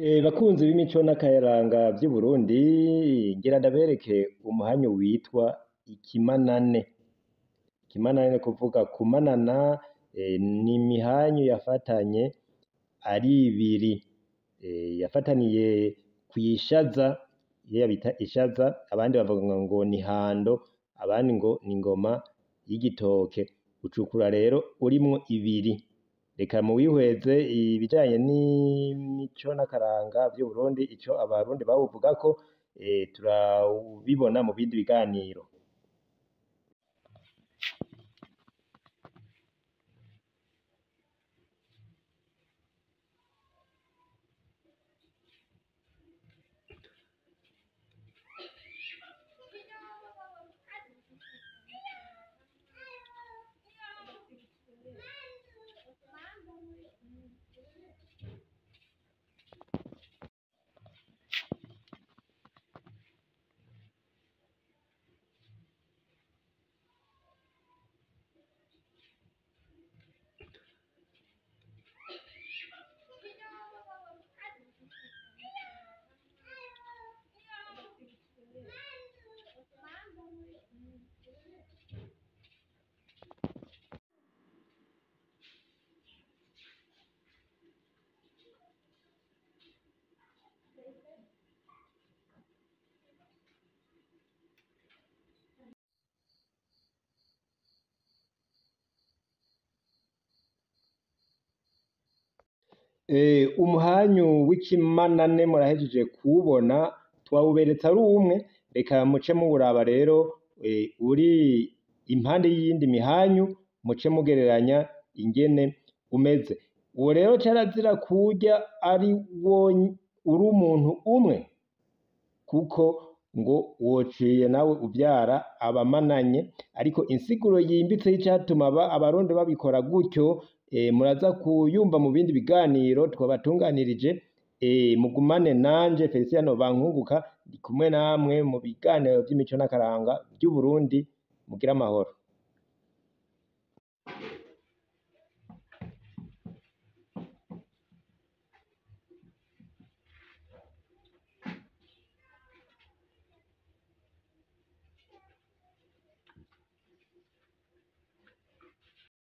Bakunzi b'imico n'akaranga vy'Uburundi, ngira ndabereke umuhanyu witwa ikimanane. Ikimanane ni kuvuga kumanana ni imihanyu yafatanye ari ibiri, yafataniye kw'ishaza, iriya bita ishaza, abandi bavuga ngo ni ihando, abandi ngo ni ingoma y'igitoke, ucukura rero urimwo ibiri. Reka muwihweze ibijanye n'imico n'akaranga vy'Uburundi, ico abarundi bawuvugako, turabibona mu bindi biganiro. Umuhanyu w'ikimanane murahejeje kuwubona, twawuberetse ari umwe, reka muce muwuraba rero uri impande y'iyindi mihanyu, muce mugereranya ingene umeze. Uwo rero carazira kuwurya uri umuntu umwe, kuko ngo wociye nawe uvyara abamananye, ariko insiguro yimbitse y'icatuma abarundi babikora gutyo, muraza kuyumva mu bindi biganiro twabatunganirije, mugumane nanje Felicien Bankunguka, ndi kumwe namwe mu biganiro vy'imico n'akaranga vy'Uburundi, mugire amahoro.